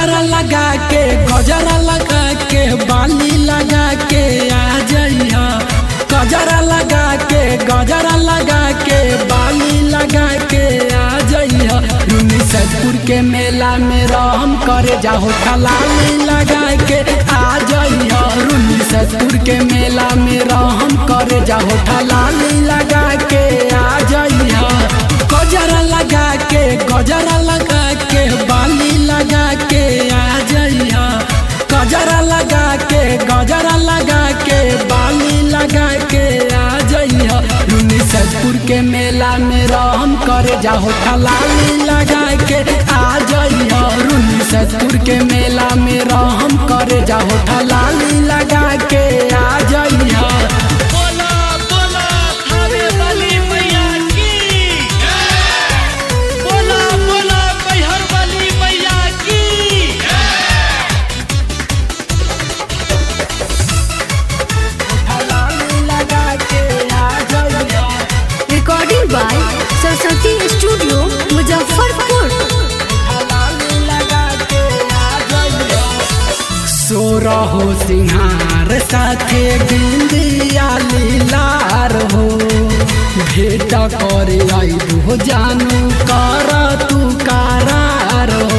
गजरा लगा के गजरा लगा के बाली लगा के आ जइहा गजरा लगा के गजरा लगा के बाली लगा के आ जइहा रुनी सजपुर के मेला में रहम करे जाहो ठलाली लगा के आ जइहा रुनी सजपुर के मेला में रहम करे जाहो ठलाली लगा के आ जइहा गजरा लगा के गजरा लगा के बाली लगा के आ जइहा गजरा लगा के गजरा लगा के बाली लगा के आ जइहा रुनी सजपुर के मेला में रहम करे जाहो ठलाली लगा के आ जइहा रुनी सजपुर के मेला में रहम करे जाहो ठलाली लगा के आ जइहा बोला बोला थावे वाली मैया की बोला बोला मैहर वाली मैया की ठलाली लगा के आ जइहा recording by Saraswati studio Muzaffarpur सोरहो सिंहार साथे बिंदिया लीलार हो भेट करे आइबो जानू कर तू करार हो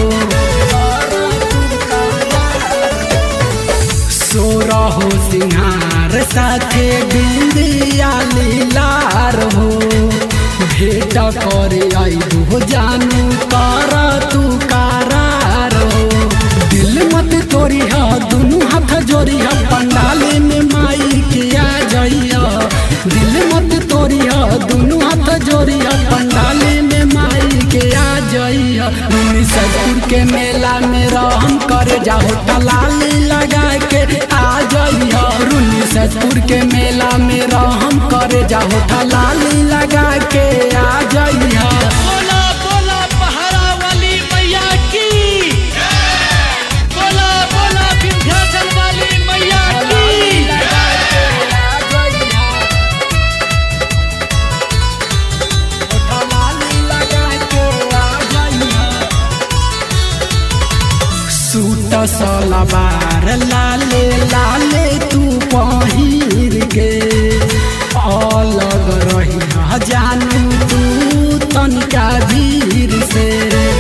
सोरहो सिंहार साथे बिंदिया लीलार हो भेट करे आइबो जानू कर तू करार हो दिल मत तोरी हा दुनू हाथ जोड़ी हा पंडाले में माई के आ जाइया दिल मत तोरी हा दुनू हाथ जोड़ी हा पंडाले में माई के आ जाइया रुनी सजपुर के मेला में रहम करे जाहो टलाली लगा के आ जाइया रुनी सजपुर के मेला में रहम करे जाहो टलाली लगा के आ जाइया बोला बोला पहाड़ा वाली मैया की बोला बोला विंध्याचल वाली मैया की सूट सलवार लाले लाले तू पहिर के अलग रही जानू तू तनिका भीड़ से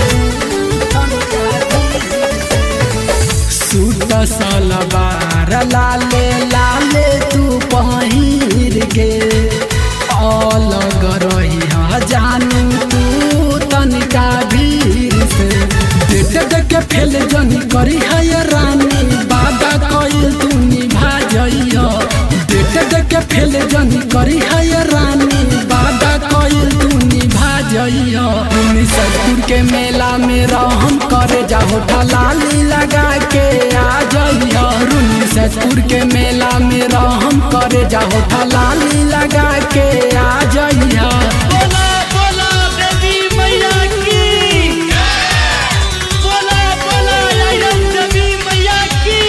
सूट सलवार लाले लाले तू पहिर के अलग रही जानू तू तनिका भीड़ से देख देख के फेल जनी करी है ये रानी बादा कइल तू निभा जइयो देख देख के फेल जनी करी है ये रानी बादा कइल तू निभा जइयो उनी सजपुर के मेला में रहम करे जाहो ठलाली लगा के आ जइयो रुनी सजपुर के मेला में रहम करे जाहो ठलाली लगा के आ जइयो बोला बोला देवी मैया की बोला बोला आयरन देवी मैया की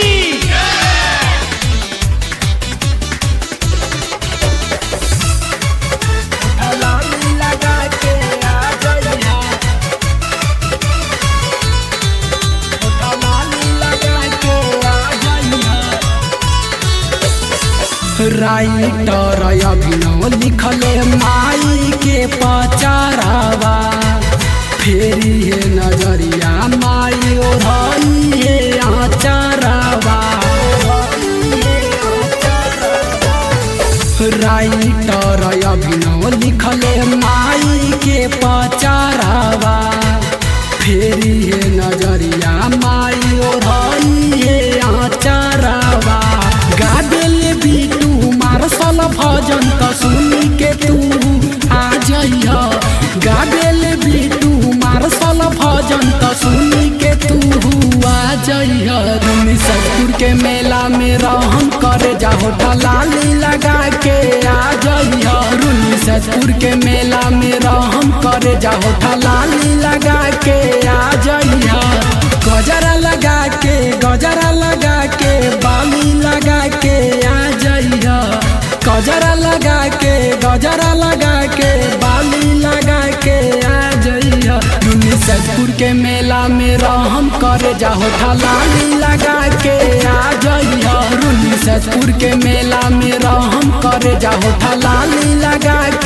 ठलाली लगा के आ जइयो ठलाली लगा के आ जइयो राइटर अभिनव लिखले माई के पचारावा फेरी है नजरिया माई ओढ़ई है आचारावा राइटर अभिनव लिखले माई के पचारावा फेरी है नजरिया माई ओढ़ई है आचारावा गादेल बीटू मारसल भजन त सुनी के तू आ जइया गादेल बीटू मारसल भजन त सुनी के तू आ जइया रुनी सजपुर के मेला में रहम करे जाहो ठलाली लगा के आ जइया रुनी सजपुर के मेला में रहम करे जाहो ठलाली लगा के आ जइया गजरा लगा के गजरा लगा के बाली लगा के आ जइया गजरा लगा के गजरा लगा के बाली लगा के आ जइया रुनी से सैदपुर के मेला में रहम करे जाहो ठलाली लगा के आ जइह रुनी सैदपुर के मेला में रहम करे जाहो ठलाली लगा